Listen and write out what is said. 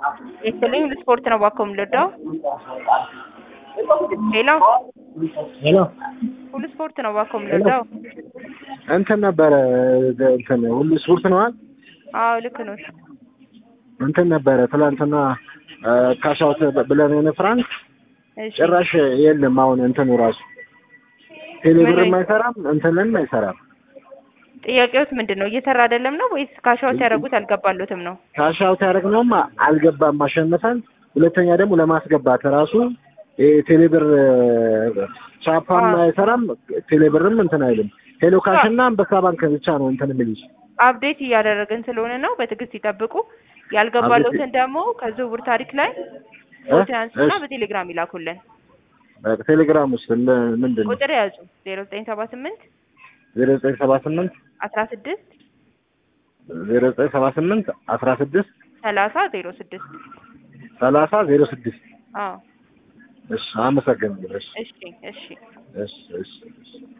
Este ስፖርት ነው እባክዎ የምንወደው። ሄሎ ሄሎ ሁሉ ስፖርት ነው እባክዎ የምንወደው። እንትን ነበረ እንትን ሁሉ ስፖርት ነዋል አዎ ልክ ነው። እንትን ነበረ ትላንትና ካሻውት ብለን የሆነ ፍራንክ እሺ ጭራሽ የለም። አሁን እንትኑ ራሱ ቴሌብርም አይሰራም እንትንም አይሰራም። ጥያቄዎት ምንድን ነው? እየሰራ አይደለም ነው ወይስ ካሻውት ያደረጉት አልገባሎትም ነው? ካሻውት ያደረግነውም አልገባም አሸንፈን፣ ሁለተኛ ደግሞ ለማስገባት ራሱ ይሄ ቴሌብር ቻፓም አዎ። አይሰራም፣ ቴሌብርም እንትን አይልም። ሄሎ ካሽ እና አንበሳ ባንክ ብቻ ነው እንትን የሚልሽ። አፕዴት እያደረግን ስለሆነ ነው። በትዕግስት ይጠብቁ። ያልገባሎትን ደግሞ ከዝውውር ታሪክ ላይ ፎቶ ያንሱና እሺ። በቴሌግራም ይላኩልን። ቴሌግራም ውስጥ ም- ምንድን ነው ቁጥር ያዙ ዜሮ ዘጠኝ ሰባ ስምንት ዜሮ ዘጠኝ ሰባ ስምንት አስራ ስድስት ዜሮ ዘጠኝ ሰባ ስምንት አስራ ስድስት ሰላሳ ዜሮ ስድስት ሰላሳ ዜሮ ስድስት አዎ እሺ አመሰግናለሁ። እሺ እሺ እሺ እሺ እሺ እሺ